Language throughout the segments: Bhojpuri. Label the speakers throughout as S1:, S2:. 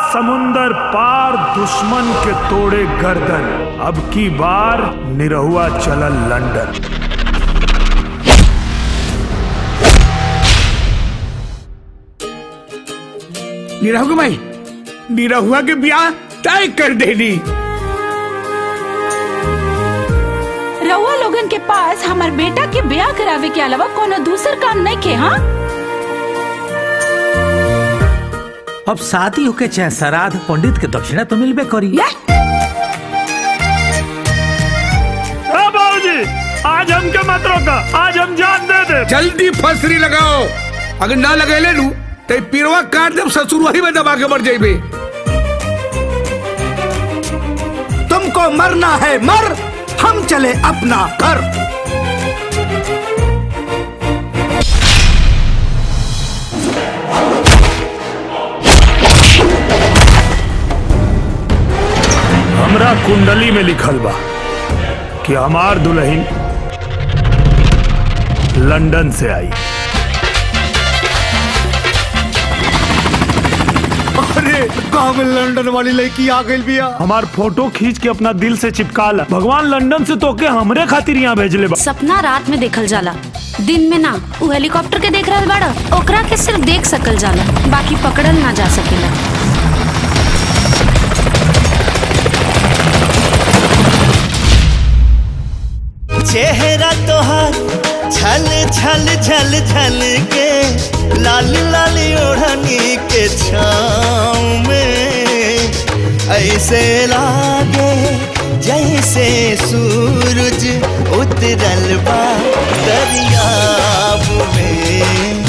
S1: समुंदर पार दुश्मन के तोड़े गर्दन अब की बार निरहुआ चलल लंदन
S2: निरहुआ भाई निरहुआ के ब्याह तय कर देनी
S3: रउआ लोगन के पास हमार बेटा के ब्याह करावे के अलावा कोनो दूसर काम नहीं के हाँ
S4: अब शादी होके चाहे श्राद्ध पंडित के दक्षिणा तो मिलबे करी
S1: बाबूजी आज हमके मत रोका आज हम जान दे दे
S2: जल्दी फसरी लगाओ अगर ना लगेले लू तो ई पिरवा काट देव ससुर वही में दबा के मर जाइबे
S5: तुमको मरना है मर हम चले अपना घर
S1: हमरा कुंडली में लिखल बा कि हमार दुल्हन लंदन से आई
S5: अरे गाँव में लंदन वाली लड़की आ गई बिया
S1: हमार फोटो खींच के अपना दिल से चिपका ला भगवान लंदन से तोके हमरे खातिर यहाँ भेजले बा
S6: सपना रात में देखल जाला दिन में ना उ हेलीकॉप्टर के देख रहल बाड़ा ओकरा के सिर्फ देख सकल जाला बाकी पकड़ल ना जा सकेला
S7: चेहरा तोहार छल छल छल छल के लाल लाल ओढ़नी के छाँव में ऐसे लागे जैसे सूरज उतरल बा दरियाब में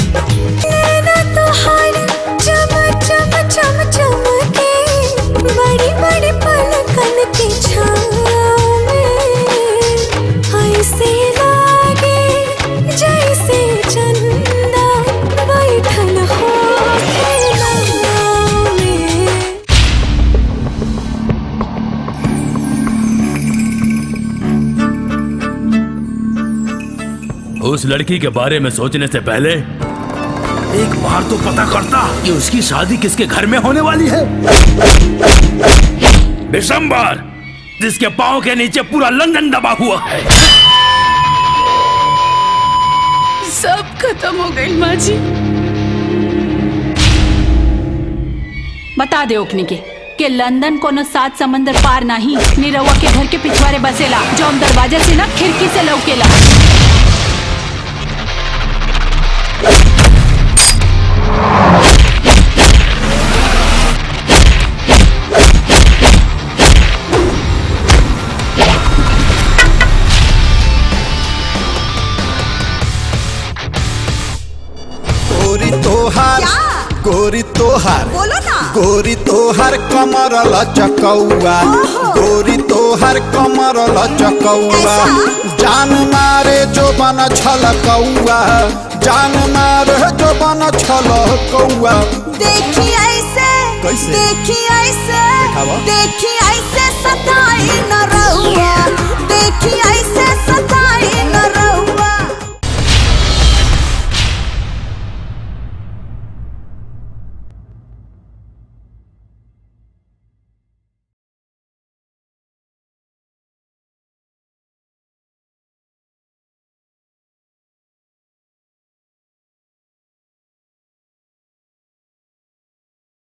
S8: बड़ी बड़ी पलकन के छाँव में ऐसे लागे जैसे चंदा बैठल हो नाव में
S9: उस लड़की के बारे में सोचने से पहले एक बार तो पता करता कि उसकी शादी किसके घर में होने वाली है दिसंबर जिसके पाँव के नीचे पूरा लंदन दबा हुआ है
S3: सब खत्म हो गई माँ जी बता दे ओकनी के कि लंदन कोनो सात समंदर पार नहीं निरहुआ के घर के पिछवाड़े बसेला जो हम दरवाजा से ना खिड़की से लौकेला
S7: गोरी तोहार गोरी तोहार
S8: बोलो ना
S7: गोरी तोहार कमर लचकौआ गोरी तोहार कमर लचकौआ जान मारे जो बन छलकौआ जान मारे जो बन छलकौआ
S8: देखी ऐसे
S7: कैसे?
S8: देखी ऐसे
S7: दिखावा।
S8: देखी ऐसे सताई न रहुआ देखी ऐसे